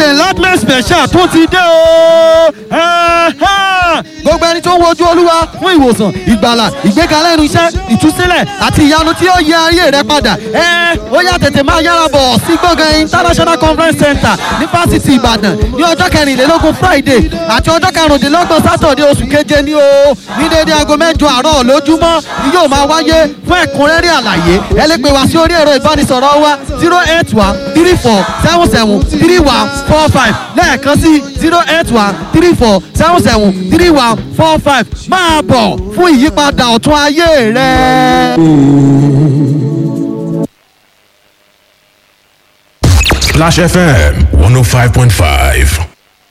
ṣe enlargement special tó ti dé o. gbogbo ẹni tó ń wojú olúwa fún ìwòsàn ìgbàlà ìgbékalẹ̀ ẹnu iṣẹ́ ìtúsílẹ̀ àti ìyanu tí ó yẹ ayé rẹ padà. ẹ ó yá tètè máa yára bọ̀ sí gbọ̀ngàn international conference center ní fásitì ìbàdàn ní ọjọ́ kẹrìnlélógún friday àti ọjọ́ karùndínlọ́gbọ̀n sátọ̀dẹ̀ oṣù keje ní o ní déédéé aago mẹ́jọ àárọ̀ lójúmọ́ ni yóò máa wáyé fún ẹ̀kúnrẹ́rẹ́ àlàyé ẹ lè pè wá sí orí ẹ̀rọ ìbánisọ̀rọ̀ wa zero eight one three four seven seven three one four five lẹ́ẹ̀kan sí zero eight one three four seven seven three one four five máa bọ̀ fún ìyípadà ọ̀tún ayé rẹ. Splash FM 105.5.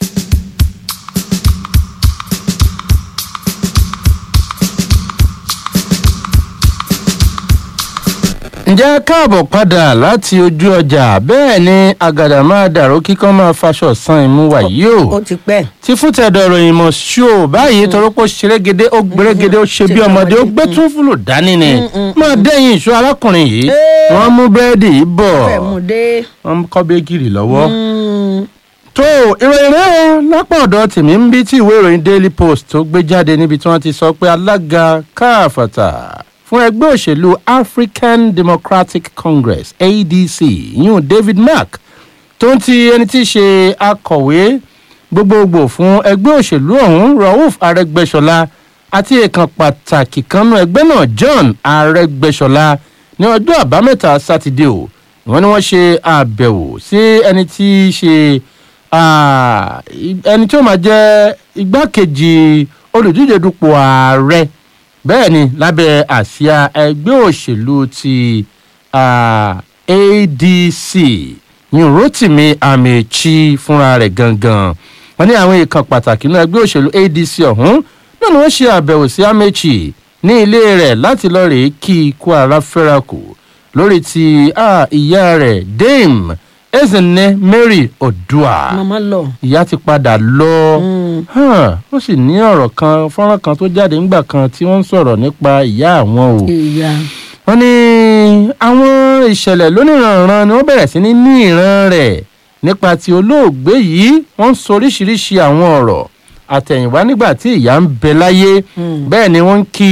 ǹjẹ́ káàbọ̀ padà láti ojú ọjà bẹ́ẹ̀ ni àgàdà máa dàrú kíkọ́ máa faṣọ san ìmú wà yìí o ó ti pẹ́. ti fún tẹ̀dọ̀ ìròyìn mọ̀ ṣó báyìí torópó ṣerégedé ó gbèrégedé ó ṣe bí ọmọdé ó gbé tún fúlù dání ni máa dẹ́yìn ìṣó arákùnrin yìí wọ́n mú búrẹ́dì yìí bọ̀ fẹ́ mú dé. wọ́n kọ́ bẹ́gìrì lọ́wọ́ tó ìròyìn rẹ o lápá ọ̀dọ̀ tèmi ń bí tí ìwé ìròyìn daily post tó gbé jáde níbi tí wọ́n ti sọ pé alága káàfàtà fún ẹgbẹ́ òṣèlú african democratic congress adc yún david mark tó ń ti ẹni tí í ṣe akọ̀wé gbogbogbò fún ẹgbẹ́ òṣèlú ọ̀hún rauf arẹgbẹ́sọlá àti èèkàn pàtàkì kanú ẹgbẹ́ náà john arẹgbẹ́sọlá ní ọjọ́ àbámẹ́ta sátidé o wọ́n ní wọ́n ṣe àbẹ̀wò sí ẹni tí í ṣe ah, ẹni tí ó máa jẹ́ igbákejì olùdíje dupò ààrẹ bẹ́ẹ̀ ni lábẹ́ àsíá ẹgbẹ́ òṣèlú ti ah, adc ní rotimi amechi fúnra rẹ̀ gangan wọ́n ní àwọn ìkan pàtàkì nínú ẹgbẹ́ òṣèlú adc ọ̀hún náà ni wọ́n ṣe àbẹ̀wò sí amechi ní ilé rẹ̀ láti lọ́ọ́ rèé kí ikú ara fẹ́ra kù lórí ti ah, ìyá rẹ̀ dame ezinne mary odua màmá lọ. ìyá ti padà lọ Hàn, ó sì ní ọ̀rọ̀ kan fọ́nrán kan tó jáde ńgbà kan tí wọ́n ń sọ̀rọ̀ nípa ìyá àwọn o ìyá. wọ́n ní àwọn ìṣẹ̀lẹ̀ lóníranran ni wọ́n bẹ̀rẹ̀ sí ní ní ìran rẹ̀ nípa ti olóògbé yìí wọ́n ń sọ oríṣiríṣi àwọn ọ̀rọ̀ àtẹ̀yìnwá nígbà tí ìyá ń bẹ láyé bẹ́ẹ̀ ni wọ́n ń kí